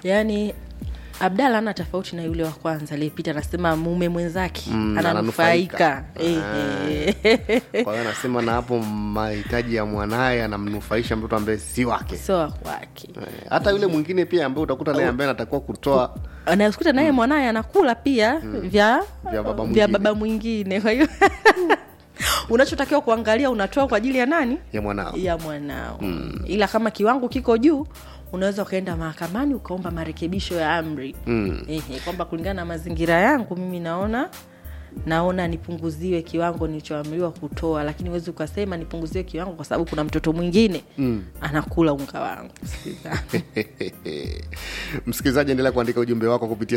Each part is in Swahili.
yaani abdala ana tofauti na yule wa kwanza aliyepita anasema mume mwenzake Mm, ananufaika ananufaika. Ehe. kwa hiyo anasema na hapo mahitaji ya mwanaye anamnufaisha mtoto ambaye si wake sio wa kwake Eh, hata yule mwingine pia ambaye utakuta naye ambaye anatakiwa kutoa anayekuta naye mwanaye anakula pia vya Vya baba vya mwingine. baba mwingine kwa hiyo unachotakiwa kuangalia unatoa kwa ajili ya nani ya mwanao ya mwanao ila kama kiwango kiko juu unaweza ukaenda mahakamani ukaomba marekebisho ya amri Mm. Ehe, kwamba kulingana na mazingira yangu mimi naona naona nipunguziwe kiwango nilichoamriwa kutoa lakini huwezi ukasema nipunguziwe kiwango kwa sababu kuna mtoto mwingine mm. anakula unga wangu msikilizaji endelea kuandika ujumbe wako kupitia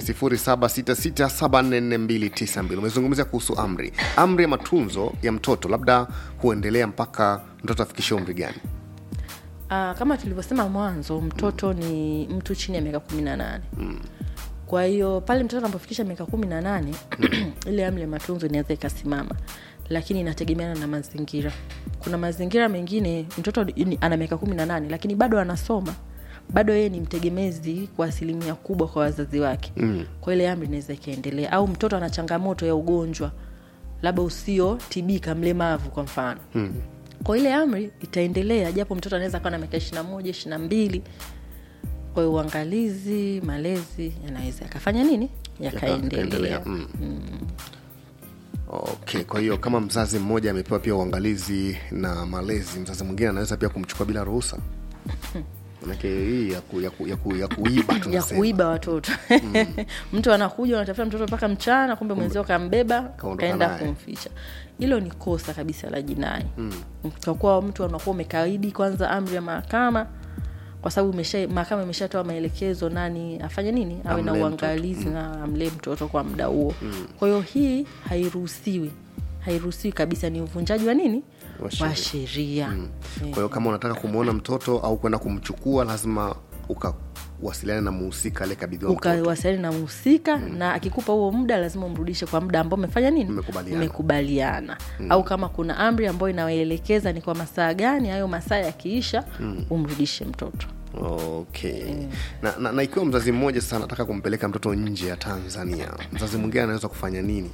0766744292 umezungumzia kuhusu amri amri ya matunzo ya mtoto labda huendelea mpaka mtoto afikishe umri gani Ah, kama tulivyosema mwanzo mtoto ni mtu chini ya miaka kumi na nane kwa hiyo pale mtoto anapofikisha miaka kumi na nane ile amri ya matunzo inaweza ikasimama lakini inategemeana na mazingira kuna mazingira mengine mtoto ni- ana miaka kumi na nane lakini bado anasoma bado yeye ni mtegemezi kwa asilimia kubwa kwa wazazi wake mm. kwa ile amri inaweza ikaendelea au mtoto ana changamoto ya ugonjwa labda usiotibika mlemavu kwa mfano mm kwa ile amri itaendelea japo mtoto anaweza kawa na miaka ishiri na moja ishiri na mbili kwa hiyo uangalizi malezi yanaweza yakafanya nini yakaendelea Yakaendelea, mm. okay kwa hiyo kama mzazi mmoja amepewa pia uangalizi na malezi mzazi mwingine anaweza pia kumchukua bila ruhusa manake hii ya, ku, ya, ku, ya, ku, ya kuiba ya tunasema kuiba watoto mtu anakuja unatafuta mtoto mpaka mchana kumbe mwenzio kambeba Kaondoka kaenda naye. kumficha hilo ni kosa kabisa la jinai mm. kwa kuwa mtu anakuwa umekaidi kwanza amri ya mahakama kwa sababu imesha- mahakama imeshatoa maelekezo nani afanye nini awe na Amlee uangalizi na amlee mtoto kwa muda huo kwa hiyo hii hairuhusiwi hairuhusiwi kabisa ni uvunjaji wa nini Wa sheria. wa sheria kwa hiyo kama unataka kumwona mtoto au kwenda kumchukua lazima ukawasiliane na muhusika aliyekabidhiwa mtoto ukawasiliani na mhusika mm. na akikupa huo muda lazima umrudishe kwa muda ambao umefanya nini Mmekubaliana. mmekubaliana mm. au kama kuna amri ambayo inawaelekeza ni kwa masaa gani hayo masaa yakiisha mm. umrudishe mtoto okay na, na, na ikiwa mzazi mmoja sasa anataka kumpeleka mtoto nje ya tanzania mzazi mwingine anaweza kufanya nini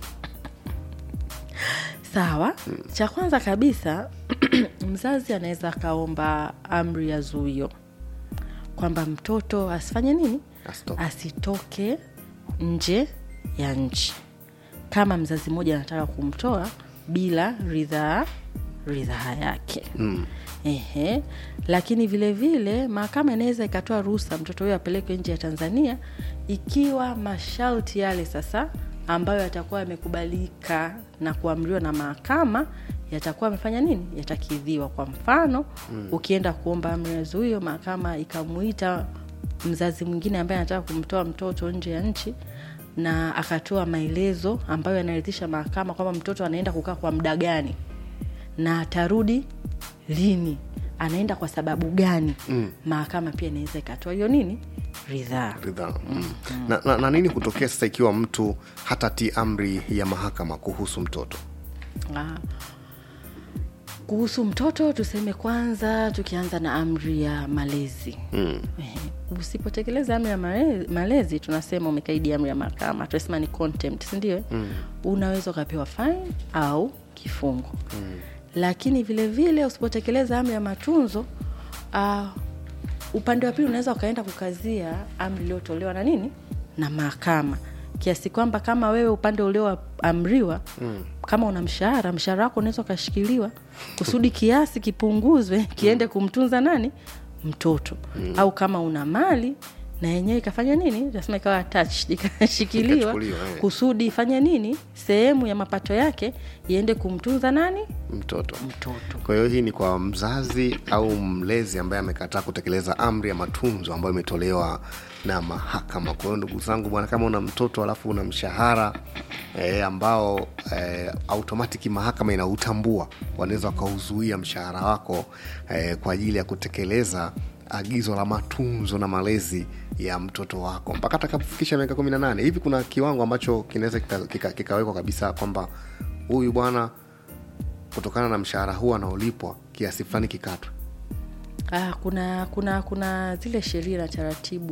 sawa mm. cha kwanza kabisa mzazi anaweza akaomba amri ya zuio kwamba mtoto asifanye nini Asitoke. asitoke nje ya nchi kama mzazi mmoja anataka kumtoa bila ridhaa ridhaa yake mm. Ehe. lakini vile vile mahakama inaweza ikatoa ruhusa mtoto huyo apelekwe nje ya tanzania ikiwa masharti yale sasa ambayo yatakuwa yamekubalika na kuamriwa na mahakama yatakuwa amefanya nini yatakidhiwa kwa mfano mm. ukienda kuomba amri ya zuio mahakama ikamuita mzazi mwingine ambaye anataka kumtoa mtoto nje ya nchi na akatoa maelezo ambayo yanaridhisha mahakama kwamba mtoto anaenda kukaa kwa muda gani na atarudi lini anaenda kwa sababu gani mm. mahakama pia inaweza ikatoa hiyo nini ridhaa ridhaa mm. na, na, na nini kutokea sasa ikiwa mtu hatatii amri ya mahakama kuhusu mtoto Ah. kuhusu mtoto tuseme kwanza tukianza na amri ya malezi mm. usipotekeleza amri ya male- malezi tunasema umekaidi amri ya mahakama tunasema ni contempt sindio mm. unaweza ukapewa fine au kifungo mm. lakini vile vile usipotekeleza amri ya matunzo uh, upande wa pili unaweza ukaenda kukazia amri iliyotolewa na nini na mahakama kiasi kwamba kama wewe upande ulioamriwa mm. kama una mshahara mshahara wako unaweza ukashikiliwa kusudi kiasi kipunguzwe kiende kumtunza nani mtoto mm. au kama una mali na yenyewe ikafanya nini tasema ikawa attached ikashikiliwa Ikachukuliwa, eh. kusudi ifanye nini sehemu ya mapato yake iende kumtunza nani mtoto mtoto kwa hiyo hii ni kwa mzazi au mlezi ambaye amekataa kutekeleza amri ya matunzo ambayo imetolewa na mahakama kwa hiyo ndugu zangu bwana kama una mtoto alafu una mshahara e, ambao e, automatiki mahakama inautambua wanaweza wakauzuia mshahara wako e, kwa ajili ya kutekeleza agizo la matunzo na malezi ya mtoto wako mpaka atakapofikisha miaka kumi na nane hivi kuna kiwango ambacho kinaweza kikawekwa kika, kikawekwa kabisa kwamba huyu bwana kutokana na mshahara huu anaolipwa kiasi fulani kikatwe ah, kuna kuna kuna zile sheria na taratibu